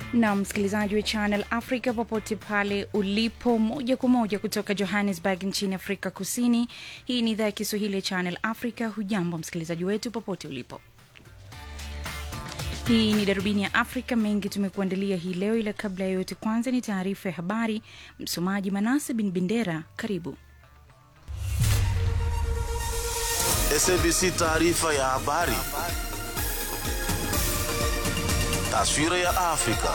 na msikilizaji wa Channel Africa popote pale ulipo, moja kwa moja kutoka Johannesburg nchini Afrika Kusini. Hii ni idhaa ya Kiswahili ya Channel Africa. Hujambo msikilizaji wetu popote ulipo. Hii ni darubini ya Afrika. Mengi tumekuandalia hii leo, ila kabla ya yote, kwanza ni taarifa ya habari. Msomaji Manase Bin Bendera, karibu. SABC taarifa ya habari. Taswira ya Afrika.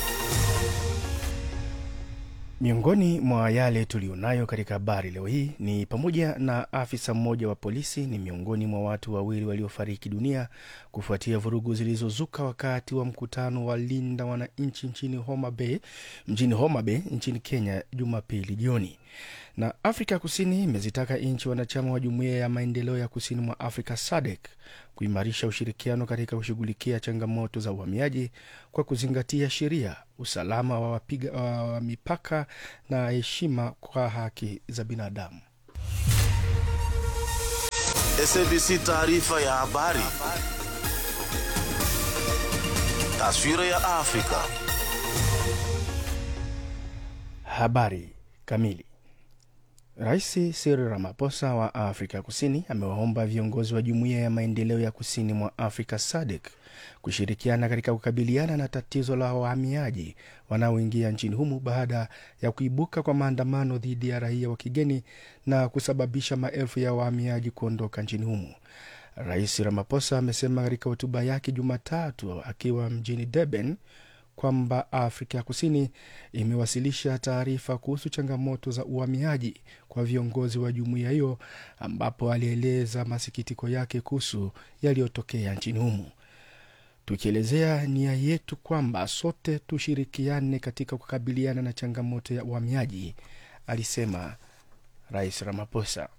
Miongoni mwa yale tulionayo katika habari leo hii ni pamoja na afisa mmoja wa polisi ni miongoni mwa watu wawili waliofariki dunia kufuatia vurugu zilizozuka wakati wa mkutano wa Linda Wananchi nchini Homa Bay, mjini Homa Bay nchini Kenya Jumapili jioni. Na Afrika Kusini imezitaka nchi wanachama wa Jumuiya ya Maendeleo ya Kusini mwa Afrika SADC kuimarisha ushirikiano katika kushughulikia changamoto za uhamiaji kwa kuzingatia sheria, usalama wa wapiga wa mipaka na heshima kwa haki za binadamu. SABC taarifa ya habari. Taswira ya Afrika. Habari kamili. Rais Cyril Ramaphosa wa Afrika Kusini amewaomba viongozi wa Jumuiya ya Maendeleo ya Kusini mwa Afrika SADC kushirikiana katika kukabiliana na tatizo la wahamiaji wanaoingia nchini humo baada ya kuibuka kwa maandamano dhidi ya raia wa kigeni na kusababisha maelfu ya wahamiaji kuondoka nchini humo. Rais Ramaphosa amesema katika hotuba yake Jumatatu akiwa mjini Durban kwamba Afrika ya Kusini imewasilisha taarifa kuhusu changamoto za uhamiaji kwa viongozi wa jumuiya hiyo, ambapo alieleza masikitiko yake kuhusu yaliyotokea nchini humo, tukielezea nia yetu kwamba sote tushirikiane katika kukabiliana na changamoto ya uhamiaji, alisema Rais Ramaphosa.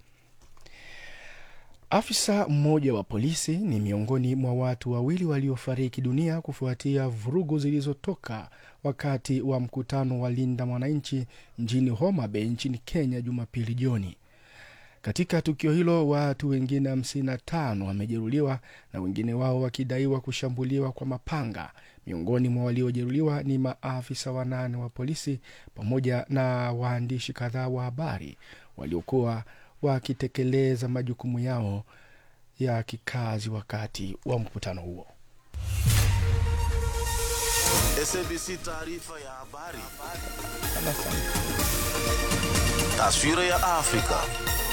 Afisa mmoja wa polisi ni miongoni mwa watu wawili waliofariki dunia kufuatia vurugu zilizotoka wakati wa mkutano wa Linda Mwananchi mjini Homa Bay nchini Kenya Jumapili jioni. Katika tukio hilo watu wengine 55 wamejeruhiwa na wengine wao wakidaiwa kushambuliwa kwa mapanga. Miongoni mwa waliojeruhiwa ni maafisa wanane wa polisi pamoja na waandishi kadhaa wa habari waliokuwa wakitekeleza majukumu yao ya kikazi wakati wa mkutano huo. SABC taarifa ya habari. Taswira ya Afrika.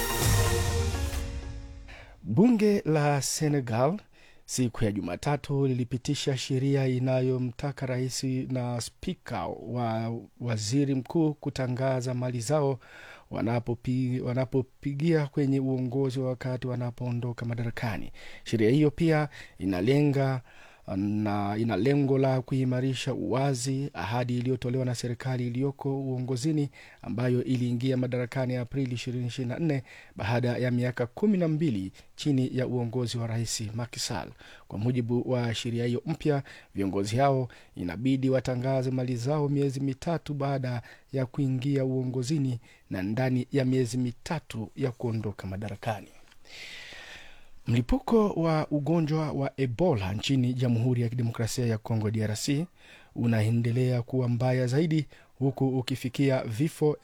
Bunge la Senegal siku ya Jumatatu lilipitisha sheria inayomtaka rais na spika wa waziri mkuu kutangaza mali zao wanapopigia wanapo kwenye uongozi wa wakati wanapoondoka madarakani. Sheria hiyo pia inalenga na ina lengo la kuimarisha uwazi, ahadi iliyotolewa na serikali iliyoko uongozini ambayo iliingia madarakani Aprili 2024 baada ya miaka kumi na mbili chini ya uongozi wa rais Macky Sall. Kwa mujibu wa sheria hiyo mpya, viongozi hao inabidi watangaze mali zao miezi mitatu baada ya kuingia uongozini na ndani ya miezi mitatu ya kuondoka madarakani. Mlipuko wa ugonjwa wa Ebola nchini Jamhuri ya Kidemokrasia ya Kongo DRC unaendelea kuwa mbaya zaidi huku ukifikia vifo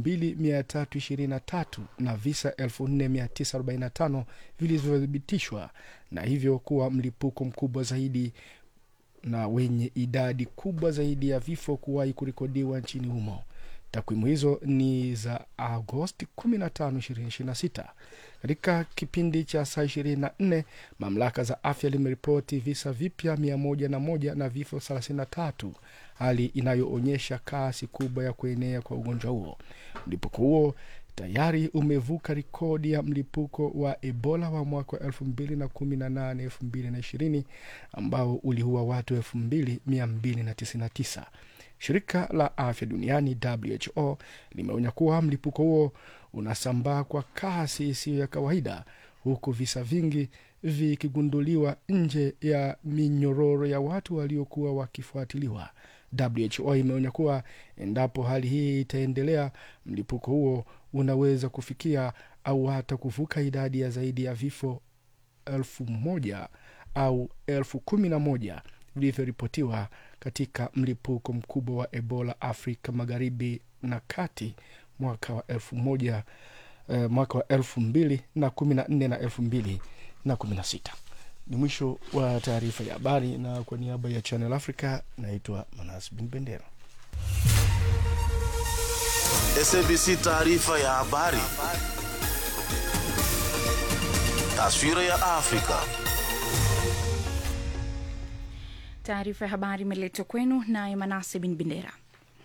2323 na visa 4945 vilivyothibitishwa na hivyo kuwa mlipuko mkubwa zaidi na wenye idadi kubwa zaidi ya vifo kuwahi kurekodiwa nchini humo. Takwimu hizo ni za Agosti 15, 2026. Katika kipindi cha saa 24 mamlaka za afya limeripoti visa vipya 101 na vifo 33, hali inayoonyesha kasi kubwa ya kuenea kwa ugonjwa huo. Mlipuko huo tayari umevuka rekodi ya mlipuko wa Ebola wa mwaka 2018 2020 ambao uliua watu 2299. Shirika la afya duniani WHO limeonya kuwa mlipuko huo unasambaa kwa kasi isiyo ya kawaida, huku visa vingi vikigunduliwa nje ya minyororo ya watu waliokuwa wakifuatiliwa. WHO imeonya kuwa endapo hali hii itaendelea, mlipuko huo unaweza kufikia au hata kuvuka idadi ya zaidi ya vifo elfu moja au elfu kumi na moja vilivyoripotiwa katika mlipuko mkubwa wa ebola afrika magharibi na kati mwaka wa elfu moja eh, mwaka wa elfu mbili na kumi na nne na elfu mbili na kumi na sita ni mwisho wa taarifa ya habari na kwa niaba ya channel africa naitwa manas bin bendera SABC taarifa ya habari. Taswira ya Afrika. Taarifa ya habari imeletwa kwenu naye Manase bin Bendera.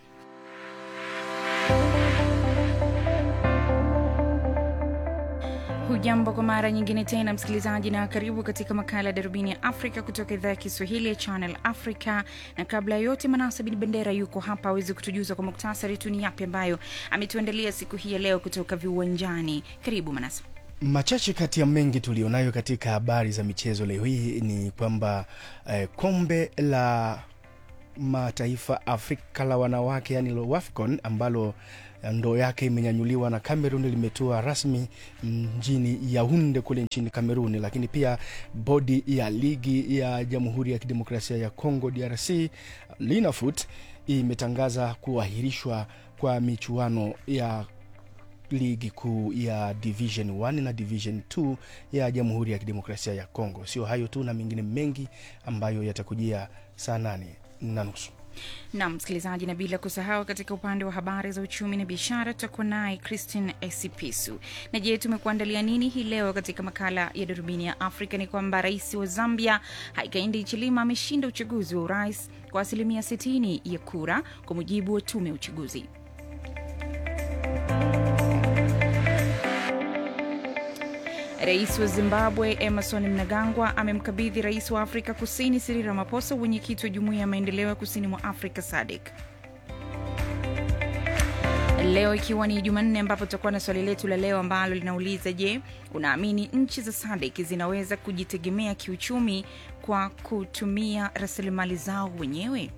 Hujambo kwa mara nyingine tena msikilizaji, na karibu katika makala ya darubini ya Afrika kutoka idhaa ya Kiswahili ya Channel Africa. Na kabla ya yote, Manasa bin Bendera yuko hapa awezi kutujuza kwa muktasari tu ni yapi ambayo ametuandalia siku hii ya leo kutoka viwanjani. Karibu Manasa. machache kati ya mengi tulionayo katika habari za michezo leo hii ni kwamba eh, kombe la mataifa afrika la wanawake yani lo wafcon ambalo ndoo yake imenyanyuliwa na cameroon limetua rasmi mjini yaunde kule nchini cameroon lakini pia bodi ya ligi ya jamhuri ya kidemokrasia ya congo drc linafoot imetangaza kuahirishwa kwa michuano ya ligi kuu ya division 1 na division 2 ya jamhuri ya kidemokrasia ya congo sio hayo tu na mengine mengi ambayo yatakujia saa nane na nusu Nam msikilizaji, na bila kusahau katika upande wa habari za uchumi na biashara tutakuwa naye Christine Esipisu. Na je, tumekuandalia nini hii leo katika makala ya darubini ya Afrika? Ni kwamba rais wa Zambia Hakainde Hichilema ameshinda uchaguzi wa urais kwa asilimia 60 ya kura kwa mujibu wa tume ya uchaguzi. Rais wa Zimbabwe Emerson Mnangagwa amemkabidhi rais wa Afrika Kusini Cyril Ramaphosa wenyekiti wa Jumuiya ya Maendeleo ya Kusini mwa Afrika SADC. Leo ikiwa ni Jumanne, ambapo tutakuwa na swali letu la leo ambalo linauliza: Je, unaamini nchi za SADC zinaweza kujitegemea kiuchumi kwa kutumia rasilimali zao wenyewe?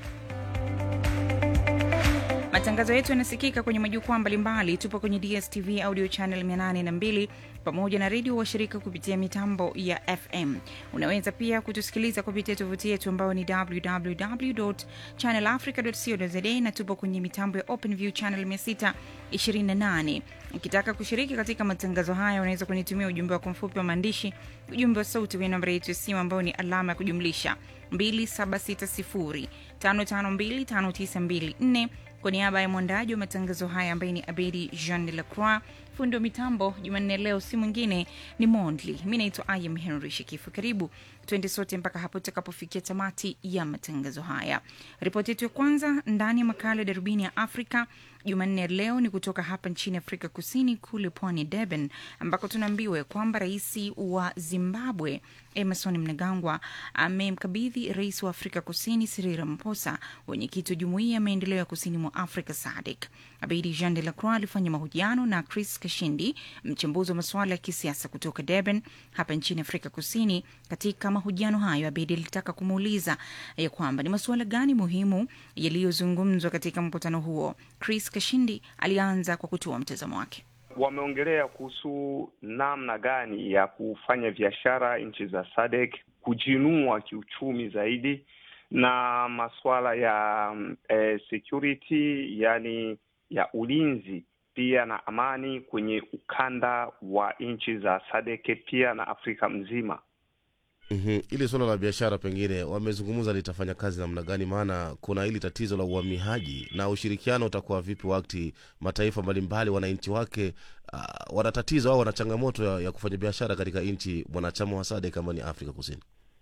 Matangazo yetu yanasikika kwenye majukwaa mbalimbali. Tupo kwenye DSTV audio channel 802 pamoja na redio washirika kupitia mitambo ya FM. Unaweza pia kutusikiliza kupitia tovuti yetu ambayo ni www channelafrica co za na tupo kwenye mitambo ya OpenView channel 628. Ukitaka kushiriki katika matangazo haya, unaweza kunitumia ujumbe wako mfupi wa maandishi, ujumbe wa sauti kwenye namba yetu ya simu ambayo ni alama ya kujumlisha 2760 552 5924 kwa niaba ya mwandaji wa matangazo haya ambaye ni Abedi Jean de la Croix, fundi wa mitambo Jumanne leo si mwingine ni Mondli. Mi naitwa Ayam Henry Shikifu. Karibu tuende sote mpaka hapo tutakapofikia tamati ya matangazo haya. Ripoti yetu ya kwanza ndani ya makala ya darubini ya Afrika Jumanne ya leo ni kutoka hapa nchini Afrika Kusini, kule pwani Durban, ambako tunaambiwa kwamba rais wa Zimbabwe Emerson Mnangagwa amemkabidhi rais wa Afrika Kusini Cyril Ramaphosa wenyekiti wa Jumuiya ya Maendeleo ya Kusini mwa Afrika SADC. Abedi Jean de la Croix alifanya mahojiano na Chris Kashindi, mchambuzi wa masuala ya kisiasa kutoka Durban hapa nchini Afrika Kusini. Katika mahojiano hayo, Abedi alitaka kumuuliza ya kwamba ni masuala gani muhimu yaliyozungumzwa katika mkutano huo. Chris Kashindi alianza kwa kutoa mtazamo wake. Wameongelea kuhusu namna gani ya kufanya biashara nchi za SADC kujinua kiuchumi zaidi na masuala ya eh, security yani ya ulinzi pia na amani kwenye ukanda wa nchi za SADC pia na Afrika mzima. Mm-hmm. Ili suala la biashara pengine wamezungumza litafanya kazi namna gani? Maana kuna hili tatizo la uhamiaji na ushirikiano utakuwa vipi wakati mataifa mbalimbali wananchi wake uh, wana tatizo au wana changamoto ya, ya kufanya biashara katika nchi mwanachama wa SADC kama ni Afrika Kusini.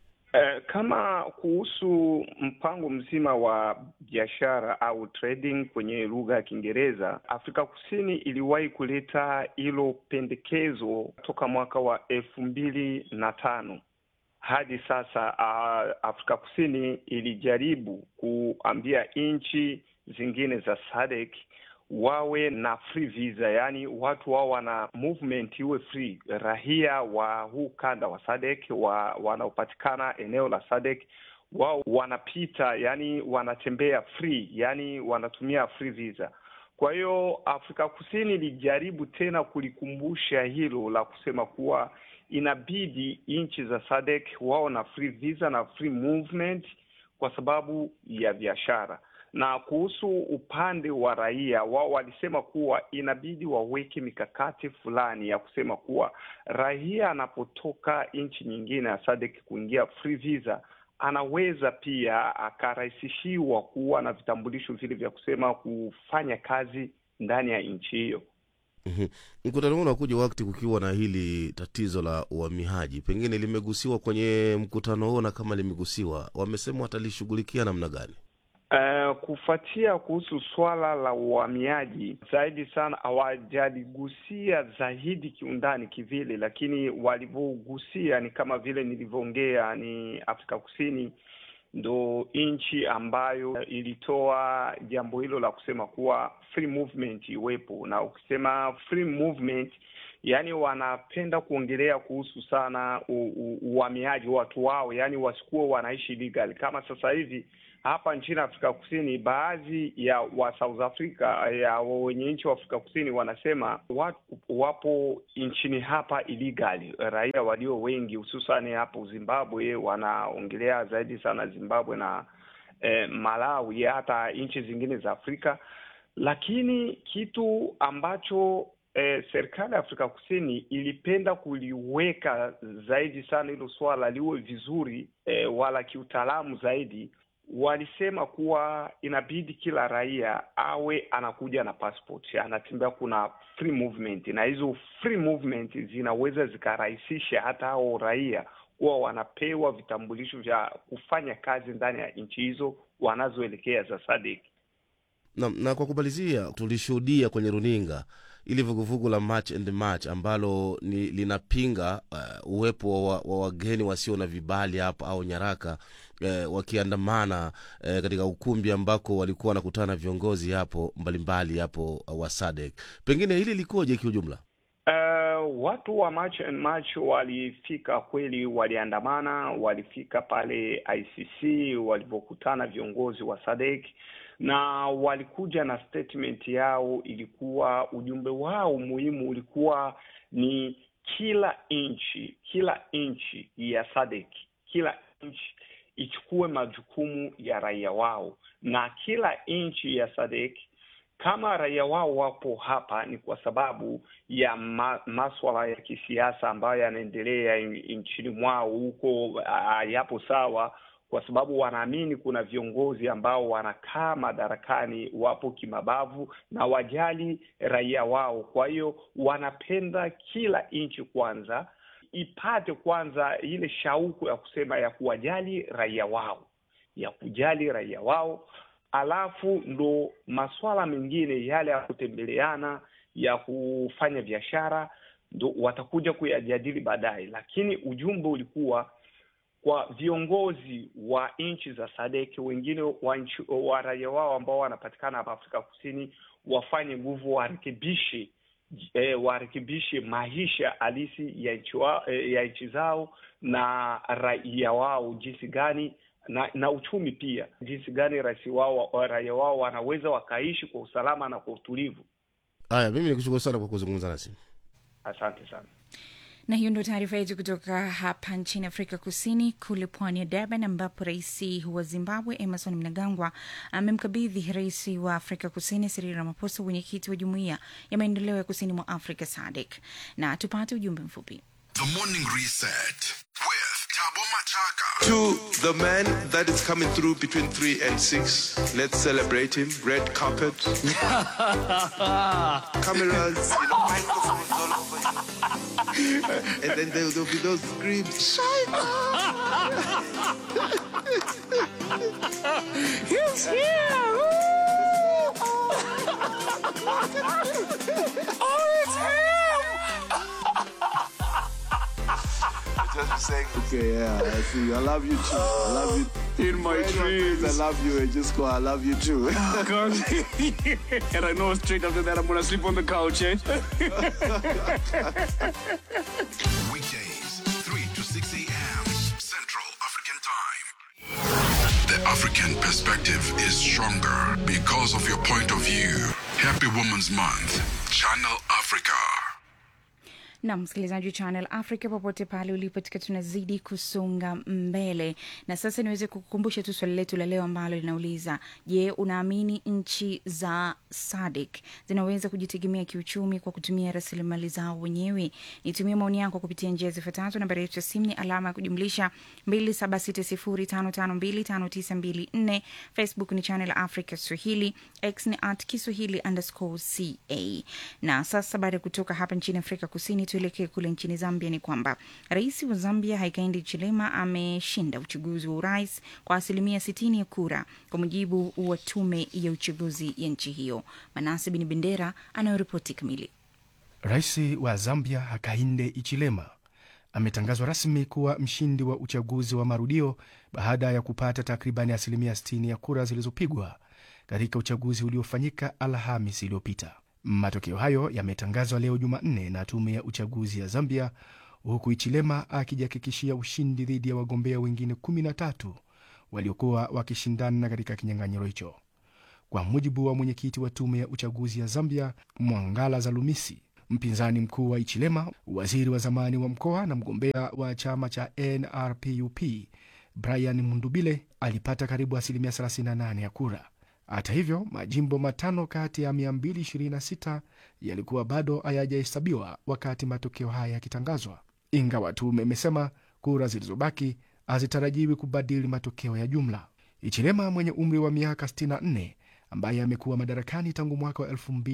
Eh, kama kuhusu mpango mzima wa biashara au trading kwenye lugha ya Kiingereza, Afrika Kusini iliwahi kuleta hilo pendekezo toka mwaka wa elfu mbili na tano hadi sasa. Uh, Afrika Kusini ilijaribu kuambia nchi zingine za SADC wawe na free visa, yaani watu wao wana movement iwe free. Raia wa huu kanda wa SADC wa, wanaopatikana eneo la SADC wao wanapita, yani wanatembea free, yani wanatumia free visa. Kwa hiyo Afrika Kusini ilijaribu tena kulikumbusha hilo la kusema kuwa inabidi nchi za SADC wao na free visa na free movement kwa sababu ya biashara. Na kuhusu upande wa raia, wao walisema kuwa inabidi waweke mikakati fulani ya kusema kuwa raia anapotoka nchi nyingine ya SADC kuingia free visa anaweza pia akarahisishiwa kuwa na vitambulisho vile vya kusema kufanya kazi ndani ya nchi hiyo. Mhm. Mkutano huu unakuja wakati kukiwa na hili tatizo la uhamiaji, pengine limegusiwa kwenye mkutano huo, na kama limegusiwa, wamesema watalishughulikia namna gani? Uh, kufuatia kuhusu swala la uhamiaji zaidi sana hawajaligusia zaidi kiundani kivile, lakini walivyogusia ni kama vile nilivyoongea, ni Afrika Kusini ndo nchi ambayo ilitoa jambo hilo la kusema kuwa free movement iwepo, na ukisema free movement yaani wanapenda kuongelea kuhusu sana uhamiaji watu wao, yaani wasikuwa wanaishi legal kama sasa hivi hapa nchini Afrika Kusini, baadhi ya wa South Africa ya wenye nchi wa Afrika Kusini wanasema watu wapo nchini hapa illegal, raia walio wengi hususani hapo Zimbabwe, wanaongelea zaidi sana Zimbabwe na eh, Malawi, hata nchi zingine za Afrika. Lakini kitu ambacho eh, serikali ya Afrika Kusini ilipenda kuliweka zaidi sana hilo swala liwe vizuri eh, wala kiutaalamu zaidi walisema kuwa inabidi kila raia awe anakuja na passport, anatembea, kuna free movement, na hizo free movement zinaweza zikarahisisha hata hao raia kuwa wanapewa vitambulisho vya kufanya kazi ndani ya nchi hizo wanazoelekea za SADC. Na, na kwa kumalizia, tulishuhudia kwenye runinga ili vuguvugu la March and March ambalo ni linapinga uh, uwepo wa, wa wageni wasio na vibali hapo au nyaraka uh, wakiandamana uh, katika ukumbi ambako walikuwa wanakutana na viongozi hapo mbalimbali hapo uh, wa SADC. Pengine hili likoje kiujumla? Uh, watu wa March and March walifika kweli, waliandamana, walifika pale ICC walipokutana viongozi wa SADC na walikuja na statement yao. Ilikuwa ujumbe wao muhimu ulikuwa ni kila nchi, kila nchi ya SADC, kila nchi ichukue majukumu ya raia wao, na kila nchi ya SADC kama raia wao wapo hapa ni kwa sababu ya ma, maswala ya kisiasa ambayo yanaendelea nchini mwao huko, yapo sawa kwa sababu wanaamini kuna viongozi ambao wanakaa madarakani wapo kimabavu na wajali raia wao. Kwa hiyo wanapenda kila nchi kwanza ipate kwanza ile shauku ya kusema ya kuwajali raia wao, ya kujali raia wao, alafu ndo masuala mengine yale ya kutembeleana, ya kufanya biashara, ndo watakuja kuyajadili baadaye, lakini ujumbe ulikuwa kwa viongozi wa nchi za SADC wengine wa, nchi, wa raia wao ambao wanapatikana hapa Afrika Kusini wafanye nguvu, warekebishe eh, warekebishe maisha halisi ya nchi eh, ya nchi zao na raia wao jinsi gani na, na uchumi pia jinsi gani rais wao raia wao wanaweza wakaishi kwa usalama na kwa utulivu. Haya, mimi nikushukuru sana kwa kuzungumza nasi, asante sana na hiyo ndio taarifa yetu kutoka hapa nchini Afrika Kusini, kule pwani ya Durban, ambapo rais wa Zimbabwe Emerson Mnangagwa amemkabidhi rais wa Afrika Kusini Cyril Ramaphosa wenyekiti wa jumuiya ya maendeleo ya kusini mwa Afrika SADC. Na tupate ujumbe mfupi. The Morning Reset with Tabo Machaka. To the man that is coming through between 3 and 6, let's celebrate him. Red carpet. Cameras, you know, microphones all over. and then there will be those screams. He's here! oh, it's him! Just be saying, okay, yeah, I see you. I love you too. I love you. In my Anyone dreams. says I love you and just go, I love you too. God. and I know straight after that I'm gonna sleep on the couch, eh? Weekdays, 3 to 6 a.m. Central African Time. The African perspective is stronger because of your point of view. Happy Women's Month. Channel Africa. na msikilizaji wa Channel Africa popote pale ulipo, tukiwa tunazidi kusonga mbele, na sasa niweze kukukumbusha tu swali letu la leo ambalo linauliza: Je, unaamini nchi za SADC zinaweza kujitegemea kiuchumi kwa kutumia rasilimali zao wenyewe? Nitumie maoni yako kupitia njia zifuatazo. Nambari yetu ya simu ni alama ya kujumlisha 276055259254. Facebook ni Channel Africa Swahili, X ni at Kiswahili underscore ca. Na sasa baada ya kutoka hapa nchini Afrika Kusini, tuelekee kule nchini Zambia. Ni kwamba rais wa Zambia Hakainde Hichilema ameshinda uchaguzi wa urais kwa asilimia 60 ya kura, kwa mujibu wa tume ya uchaguzi ya nchi hiyo. Manase Bin Bendera anayoripoti kamili. Rais wa Zambia Hakainde Hichilema ametangazwa rasmi kuwa mshindi wa uchaguzi wa marudio baada ya kupata takribani asilimia 60 ya kura zilizopigwa katika uchaguzi uliofanyika Alhamis iliyopita. Matokeo hayo yametangazwa leo Jumanne na tume ya uchaguzi ya Zambia, huku Hichilema akijihakikishia ushindi dhidi ya wagombea wengine 13 waliokuwa wakishindana katika kinyang'anyiro hicho. Kwa mujibu wa mwenyekiti wa tume ya uchaguzi ya Zambia, Mwangala Zalumisi, mpinzani mkuu wa Hichilema, waziri wa zamani wa mkoa na mgombea wa chama cha NRPUP Brian Mundubile alipata karibu asilimia 38 ya kura. Hata hivyo, majimbo matano kati ya 226 yalikuwa bado hayajahesabiwa wakati matokeo haya yakitangazwa, ingawa tume imesema kura zilizobaki hazitarajiwi kubadili matokeo ya jumla. Hichilema mwenye umri wa miaka 64 ambaye amekuwa madarakani tangu mwaka wa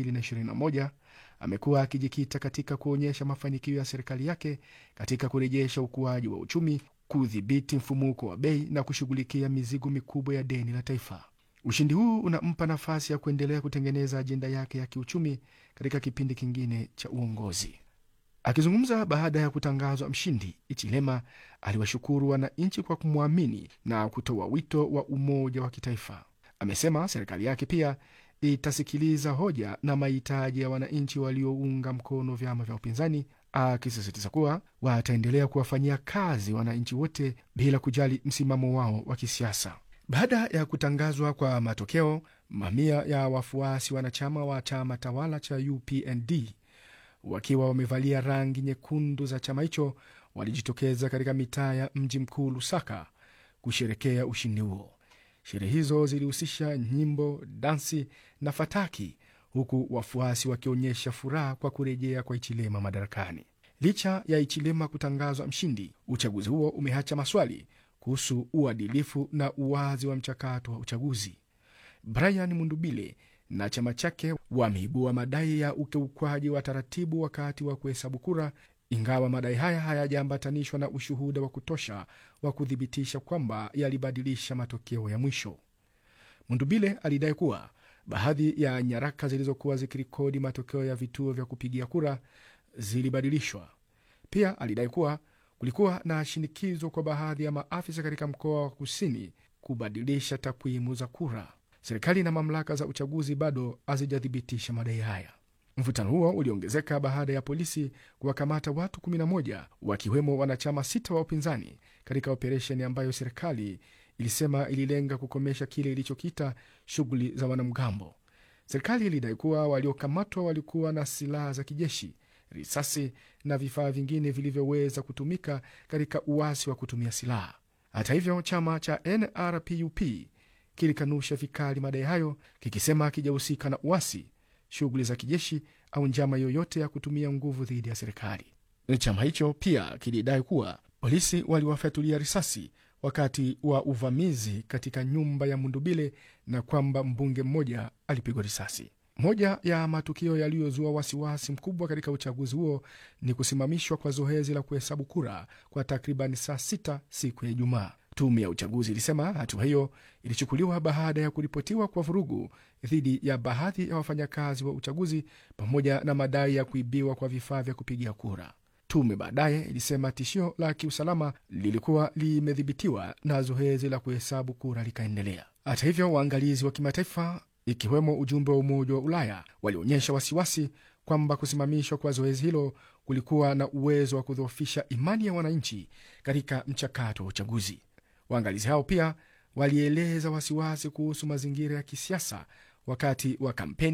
2021 amekuwa akijikita katika kuonyesha mafanikio ya serikali yake katika kurejesha ukuaji wa uchumi, kudhibiti mfumuko wa bei na kushughulikia mizigo mikubwa ya deni la taifa. Ushindi huu unampa nafasi ya kuendelea kutengeneza ajenda yake ya kiuchumi katika kipindi kingine cha uongozi. Akizungumza baada ya kutangazwa mshindi, Ichilema aliwashukuru wananchi kwa kumwamini na kutoa wito wa umoja wa kitaifa. Amesema serikali yake pia itasikiliza hoja na mahitaji ya wananchi waliounga mkono vyama vya upinzani, akisisitiza kuwa wataendelea kuwafanyia kazi wananchi wote bila kujali msimamo wao wa kisiasa. Baada ya kutangazwa kwa matokeo, mamia ya wafuasi wanachama wa chama tawala cha UPND wakiwa wamevalia rangi nyekundu za chama hicho walijitokeza katika mitaa ya mji mkuu Lusaka kusherekea ushindi huo. Sherehe hizo zilihusisha nyimbo, dansi na fataki, huku wafuasi wakionyesha furaha kwa kurejea kwa Ichilema madarakani. Licha ya Ichilema kutangazwa mshindi, uchaguzi huo umeacha maswali kuhusu uadilifu na uwazi wa mchakato wa uchaguzi. Brian Mundubile na chama chake wameibua madai ya ukiukwaji wa taratibu wakati wa kuhesabu kura, ingawa madai haya hayajaambatanishwa na ushuhuda wa kutosha wa kuthibitisha kwamba yalibadilisha matokeo ya mwisho. Mundubile alidai kuwa baadhi ya nyaraka zilizokuwa zikirekodi matokeo ya vituo vya kupigia kura zilibadilishwa. Pia alidai kuwa kulikuwa na shinikizo kwa baadhi ya maafisa katika mkoa wa kusini kubadilisha takwimu za kura. Serikali na mamlaka za uchaguzi bado hazijathibitisha madai haya. Mvutano huo uliongezeka baada ya polisi kuwakamata watu 11 wakiwemo wanachama sita wa upinzani katika operesheni ambayo serikali ilisema ililenga kukomesha kile ilichokita shughuli za wanamgambo. Serikali ilidai kuwa waliokamatwa walikuwa na silaha za kijeshi, risasi na vifaa vingine vilivyoweza kutumika katika uasi wa kutumia silaha. Hata hivyo, chama cha NRPUP kilikanusha vikali madai hayo, kikisema hakijahusika na uasi, shughuli za kijeshi au njama yoyote ya kutumia nguvu dhidi ya serikali. Chama hicho pia kilidai kuwa polisi waliwafyatulia risasi wakati wa uvamizi katika nyumba ya Mundubile na kwamba mbunge mmoja alipigwa risasi. Moja ya matukio yaliyozua wasiwasi mkubwa katika uchaguzi huo ni kusimamishwa kwa zoezi la kuhesabu kura kwa takriban saa sita siku ya Ijumaa. Tume ya uchaguzi ilisema hatua hiyo ilichukuliwa baada ya kuripotiwa kwa vurugu dhidi ya baadhi ya wafanyakazi wa uchaguzi pamoja na madai ya kuibiwa kwa vifaa vya kupigia kura. Tume baadaye ilisema tishio la kiusalama lilikuwa limedhibitiwa na zoezi la kuhesabu kura likaendelea. Hata hivyo, waangalizi wa kimataifa ikiwemo ujumbe wa Umoja wa Ulaya walionyesha wasiwasi kwamba kusimamishwa kwa zoezi hilo kulikuwa na uwezo wa kudhoofisha imani ya wananchi katika mchakato wa uchaguzi. Waangalizi hao pia walieleza wasiwasi kuhusu mazingira ya kisiasa wakati wa kampeni,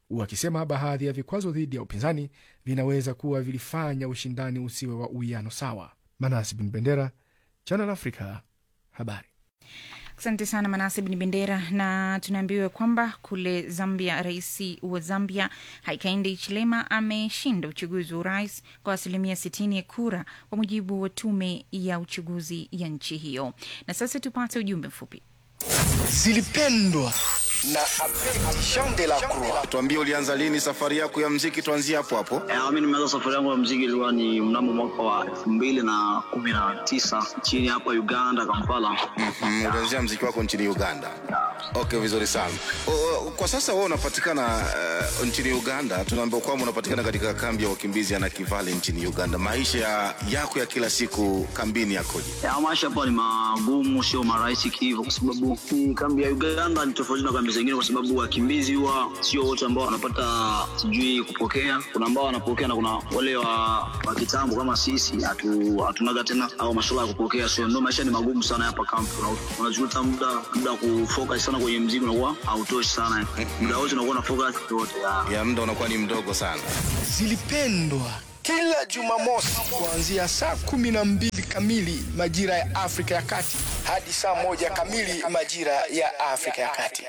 wakisema baadhi ya vikwazo dhidi ya upinzani vinaweza kuwa vilifanya ushindani usiwe wa uwiano sawa. Manasi Bin Bendera, Channel Africa, habari. Asante sana Manase Bin Bendera. Na tunaambiwa kwamba kule Zambia, rais wa Zambia Hakainde Hichilema ameshinda uchaguzi wa urais kwa asilimia 60 ya kura, kwa mujibu wa tume ya uchaguzi ya nchi hiyo. Na sasa tupate ujumbe mfupi. zilipendwa na Abedi Jean de la Croix. Tuambie, ulianza lini safari yako ya mziki? Tuanzie hapo hapo. Eh, mi nimeanza safari yangu ya mziki ilikuwa ni mnamo mwaka wa elfu mbili na kumi na tisa chini hapa Uganda, Kampala. Mhm, ulianzia mziki wako nchini Uganda. Okay, vizuri sana. O, o, kwa sasa wewe unapatikana uh, nchini Uganda. Tunaambiwa kwamba unapatikana katika kambi ya wakimbizi ya Nakivale nchini Uganda. Maisha ya- yako ya kila siku kambini yakoje? Ya, maisha hapa ni magumu, sio marahisi kihivyo, kwa sababu hii kambi ya Uganda ni tofauti na kambi zingine, kwa sababu wakimbizi huwa sio wote ambao wanapata sijui kupokea. Kuna ambao wanapokea na kuna wale wa, wa kitambo kama sisi hatu, hatunaga tena au masuala ya kupokea, so ndio maisha ni magumu sana hapa kambi. Una- Unajuta muda muda wa kufocus sana kwenye mziki unakuwa hautoshi sana, muda wote unakuwa na focus yote Ya muda unakuwa ni mdogo sana. Zilipendwa kila Jumamosi kuanzia saa kumi na mbili kamili majira ya Afrika ya Kati hadi saa moja kamili majira ya Afrika ya Kati.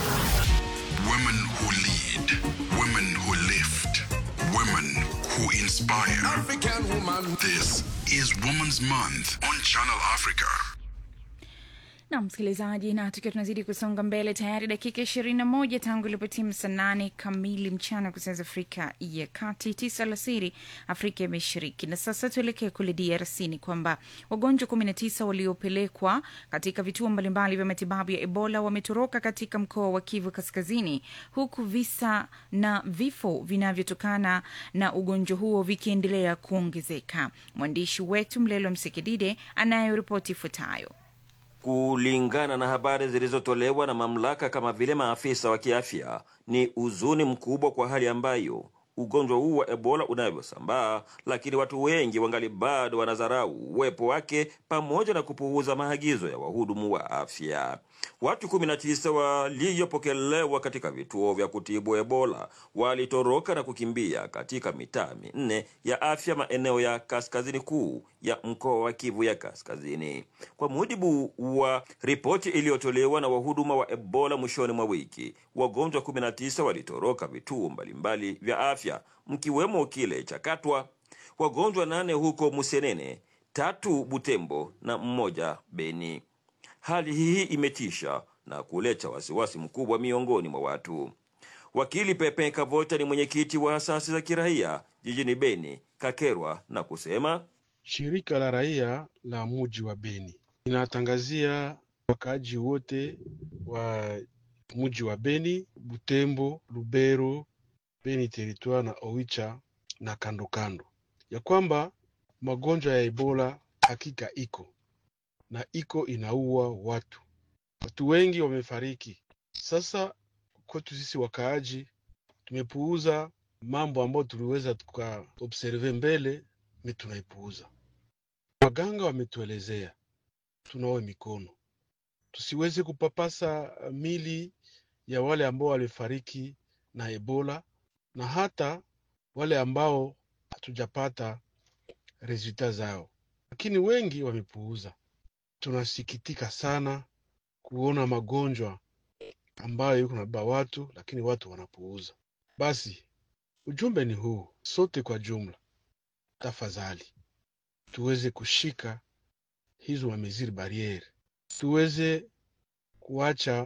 Women who lead, women who lift, women who inspire. African woman. This is Women's Month on Channel Africa. na msikilizaji, na tukiwa tunazidi kusonga mbele, tayari dakika ishirini na moja tangu ilipotimu saa nane kamili mchana kwa saa za Afrika ya Kati, tisa alasiri Afrika ya Mashariki. Na sasa tuelekee kule DRC. Ni kwamba wagonjwa kumi na tisa waliopelekwa katika vituo mbalimbali vya matibabu ya Ebola wametoroka katika mkoa wa Kivu Kaskazini, huku visa na vifo vinavyotokana na ugonjwa huo vikiendelea kuongezeka. Mwandishi wetu Mlelo Msekidide anayo ripoti ifuatayo. Kulingana na habari zilizotolewa na mamlaka kama vile maafisa wa kiafya, ni huzuni mkubwa kwa hali ambayo ugonjwa huu wa Ebola unavyosambaa, lakini watu wengi wangali bado wanadharau uwepo wake pamoja na kupuuza maagizo ya wahudumu wa afya. Watu 19 waliopokelewa katika vituo vya kutibu Ebola walitoroka na kukimbia katika mitaa minne ya afya maeneo ya kaskazini kuu ya mkoa wa Kivu ya Kaskazini, kwa mujibu wa ripoti iliyotolewa na wahuduma wa Ebola mwishoni mwa wiki. Wagonjwa 19 walitoroka vituo mbalimbali vya afya mkiwemo kile cha Katwa, wagonjwa nane huko Musenene, tatu Butembo na mmoja Beni. Hali hii imetisha na kuleta wasiwasi mkubwa miongoni mwa watu. Wakili Pepe Kavota ni mwenyekiti wa asasi za kiraia jijini Beni, Kakerwa, na kusema Shirika la raia la muji wa Beni linatangazia wakaaji wote wa muji wa Beni, Butembo, Lubero, Beni Territoire na Oicha na kando kando ya kwamba magonjwa ya Ebola hakika iko na iko inaua watu. Watu wengi wamefariki. Sasa kwetu sisi wakaaji tumepuuza mambo ambayo tuliweza tukaobserve mbele, mi tunaipuuza. Waganga wametuelezea tunawe mikono, tusiweze kupapasa mili ya wale ambao walifariki na Ebola na hata wale ambao hatujapata resulta zao, lakini wengi wamepuuza. Tunasikitika sana kuona magonjwa ambayo yuko nabeba watu, lakini watu wanapuuza. Basi ujumbe ni huu, sote kwa jumla, tafadhali tuweze kushika hizo mameziri bariere, tuweze kuacha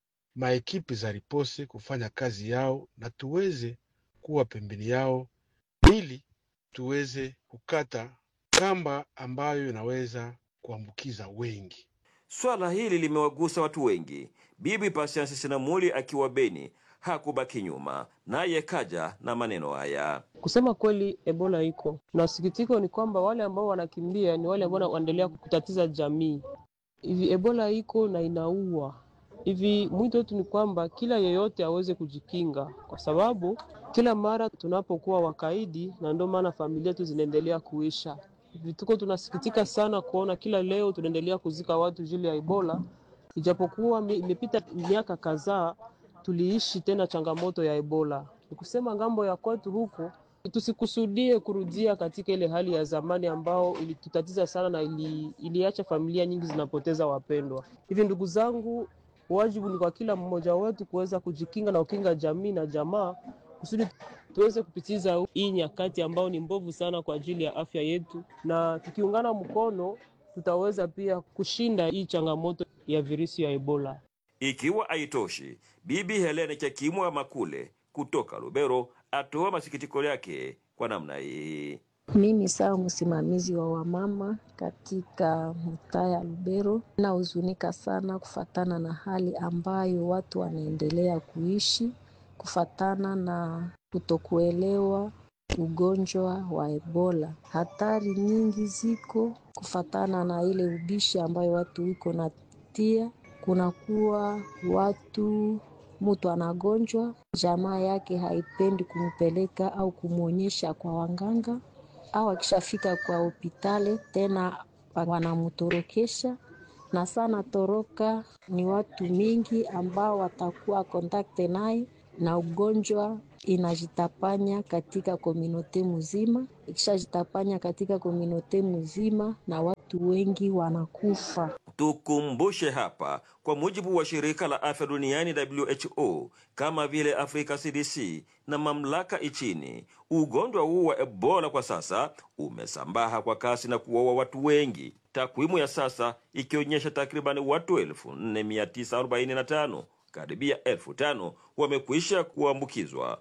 maekipi za ripose kufanya kazi yao na tuweze kuwa pembeni yao ili tuweze kukata kamba ambayo inaweza kuambukiza wengi. swala hili limewagusa watu wengi. Bibi Patience Sinamuli akiwa Beni hakubaki nyuma, naye kaja na maneno haya. Kusema kweli, Ebola iko na sikitiko ni kwamba wale ambao wanakimbia ni wale ambao wanaendelea kutatiza jamii. Hivi Ebola iko na inaua. Hivi mwito wetu ni kwamba kila yeyote aweze kujikinga, kwa sababu kila mara tunapokuwa wakaidi, na ndio maana familia zetu zinaendelea kuisha. Hivi tuko tunasikitika sana kuona kila leo tunaendelea kuzika watu jili ya Ebola, ijapokuwa mi- imepita miaka kadhaa tuliishi tena changamoto ya Ebola, Ni kusema ngambo ya kwetu huku tusikusudie kurudia katika ile hali ya zamani ambao ilitutatiza sana na ili, iliacha familia nyingi zinapoteza wapendwa. Hivi ndugu zangu, wajibu ni kwa kila mmoja wetu kuweza kujikinga na kukinga jamii na jamaa kusudi tuweze kupitiza hii nyakati ambao ni mbovu sana kwa ajili ya afya yetu, na tukiungana mkono tutaweza pia kushinda hii changamoto ya virusi ya Ebola. Ikiwa haitoshi, Bibi Helene Chakimwa Makule kutoka Lubero atoa masikitiko yake kwa namna hii. Mimi sawa msimamizi wa wamama katika mtaa ya Lubero, nahuzunika sana kufatana na hali ambayo watu wanaendelea kuishi kufatana na kutokuelewa ugonjwa wa Ebola. Hatari nyingi ziko kufatana na ile ubishi ambayo watu iko natia, kunakuwa watu mtu anagonjwa, jamaa yake haipendi kumpeleka au kumwonyesha kwa wanganga, au akishafika kwa hospitali tena wanamtorokesha na sana toroka. Ni watu mingi ambao watakuwa kontakte naye na ugonjwa inajitapanya katika komunote mzima. Ikishajitapanya katika komunote mzima, na watu wengi wanakufa. Tukumbushe hapa, kwa mujibu wa shirika la afya duniani WHO, kama vile Afrika CDC na mamlaka nchini, ugonjwa huu wa Ebola kwa sasa umesambaa kwa kasi na kuwaua watu wengi, takwimu ya sasa ikionyesha takribani watu 4945 karibia elfu tano wamekwisha kuambukizwa,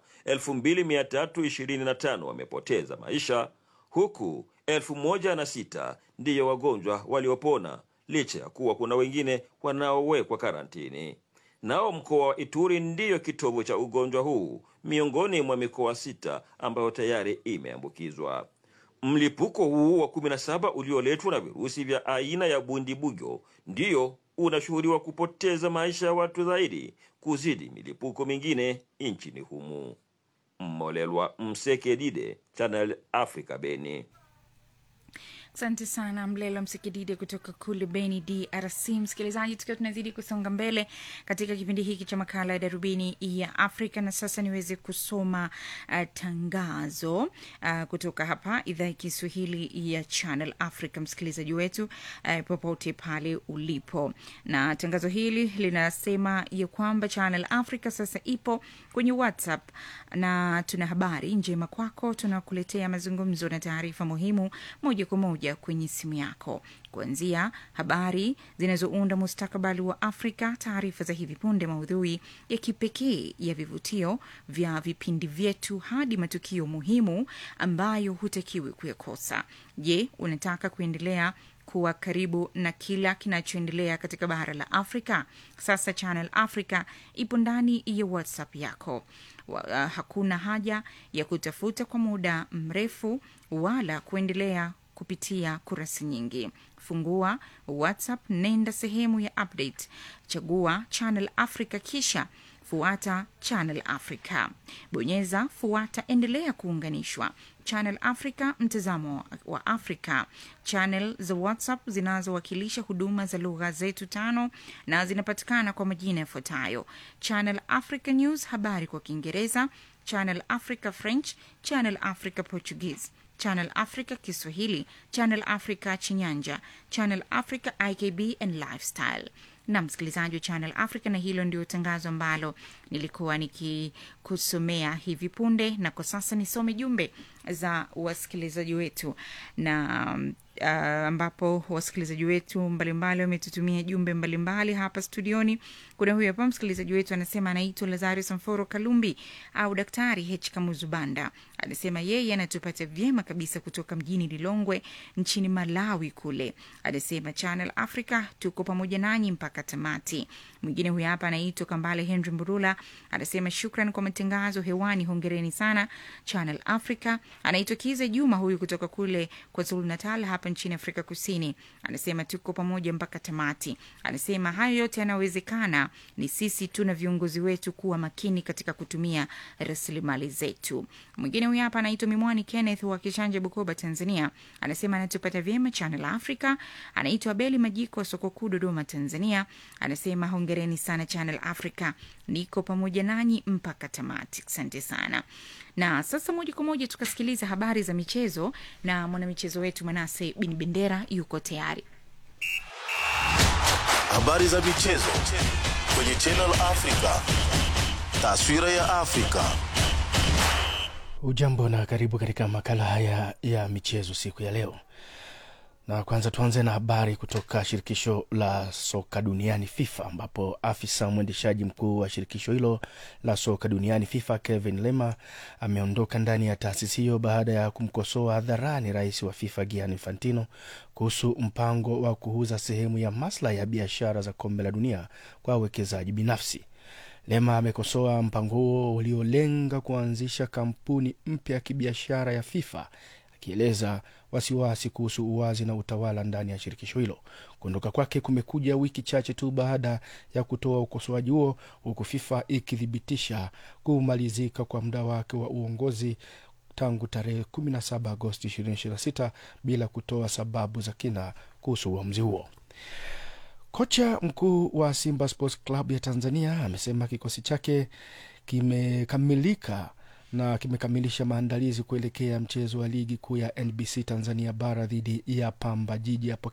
2325 wamepoteza maisha, huku elfu moja na sita ndiyo wagonjwa waliopona licha ya kuwa kuna wengine wanaowekwa karantini. Nao mkoa wa Ituri ndiyo kitovu cha ugonjwa huu miongoni mwa mikoa sita ambayo tayari imeambukizwa. Mlipuko huu wa 17 ulioletwa na virusi vya aina ya bundibugyo ndiyo unashuhudiwa kupoteza maisha ya watu zaidi kuzidi milipuko mingine nchini humu. Mmolelwa Msekedide, Channel Africa, Beni. Asante sana Mlelo Msikidide kutoka kule Beni, DRC. Msikilizaji, tukiwa tunazidi kusonga mbele katika kipindi hiki cha makala ya Darubini ya Afrika, na sasa niweze kusoma uh, tangazo uh, kutoka hapa idhaa ya Kiswahili ya Channel Africa, msikilizaji wetu uh, popote pale ulipo, na tangazo hili linasema ya kwamba Channel Africa sasa ipo kwenye WhatsApp na tuna habari njema kwako. Tunakuletea mazungumzo na taarifa muhimu moja kwa moja kwenye simu yako, kuanzia habari zinazounda mustakabali wa Afrika, taarifa za hivi punde, maudhui ya kipekee ya vivutio vya vipindi vyetu, hadi matukio muhimu ambayo hutakiwi kuyakosa. Je, unataka kuendelea kuwa karibu na kila kinachoendelea katika bara la Afrika? Sasa Channel Africa ipo ndani ya WhatsApp yako. Wa, uh, hakuna haja ya kutafuta kwa muda mrefu wala kuendelea kupitia kurasa nyingi. Fungua WhatsApp, nenda sehemu ya update, chagua Channel Africa, kisha fuata Channel Africa, bonyeza fuata, endelea kuunganishwa. Channel Africa, mtazamo wa Afrika. Channel za WhatsApp zinazowakilisha huduma za lugha zetu tano na zinapatikana kwa majina yafuatayo: Channel Africa News, habari kwa Kiingereza; Channel Africa French; Channel Africa Portuguese; Channel Africa Kiswahili; Channel Africa Chinyanja; Channel Africa IKB and Lifestyle na msikilizaji wa Channel Africa, na hilo ndio tangazo ambalo nilikuwa nikikusomea hivi punde, na kwa sasa nisome jumbe za wasikilizaji wetu na uh, ambapo wasikilizaji wetu mbalimbali wametutumia jumbe mbalimbali hapa studioni. Kuna huyu hapa msikilizaji wetu anasema anaitwa Lazarus Mforo Kalumbi au Daktari H Kamuzubanda, anasema yeye anatupata vyema kabisa kutoka mjini Lilongwe nchini Malawi kule. Anasema Channel Africa tuko pamoja nanyi mpaka tamati. Mwingine huyu hapa anaitwa Kambale Henry Mburula, anasema shukran kwa matangazo hewani, hongereni sana Channel Africa. Anaitwa Kiza Juma huyu kutoka kule kwa Zulu Natal hapa nchini Afrika Kusini. Anasema tuko pamoja mpaka tamati. Anasema hayo yote yanawezekana, ni sisi tu na viongozi wetu kuwa makini katika kutumia rasilimali zetu. Mwingine huyu hapa anaitwa Mimwani Kenneth wa Kishanje, Bukoba, Tanzania. Anasema anatupata vyema Channel Africa. Anaitwa Beli Majiko wa soko kuu Dodoma, Tanzania. Anasema hongereni sana Channel Africa, niko pamoja nanyi mpaka tamati. Asante sana. Na sasa moja kwa moja tukasikiliza habari za michezo na mwanamichezo wetu Manase Bin Bendera yuko tayari. Habari za michezo kwenye Channel Africa. Taswira ya Afrika. Ujambo na karibu katika makala haya ya michezo siku ya leo, na kwanza tuanze na habari kutoka shirikisho la soka duniani FIFA, ambapo afisa mwendeshaji mkuu wa shirikisho hilo la soka duniani FIFA Kevin Lema ameondoka ndani ya taasisi hiyo baada ya kumkosoa hadharani rais wa FIFA Gianni Infantino kuhusu mpango wa kuuza sehemu ya maslahi ya biashara za kombe la dunia kwa wawekezaji binafsi. Lema amekosoa mpango huo uliolenga kuanzisha kampuni mpya ya kibiashara ya FIFA akieleza wasiwasi kuhusu uwazi na utawala ndani ya shirikisho hilo. Kuondoka kwake kumekuja wiki chache tu baada ya kutoa ukosoaji huo, huku FIFA ikithibitisha kumalizika kwa muda wake wa uongozi tangu tarehe 17 Agosti 2026 bila kutoa sababu za kina kuhusu uamuzi huo. Kocha mkuu wa Simba Sports Club ya Tanzania amesema kikosi chake kimekamilika na kimekamilisha maandalizi kuelekea mchezo wa ligi kuu ya NBC Tanzania bara dhidi ya Pamba Jiji hapo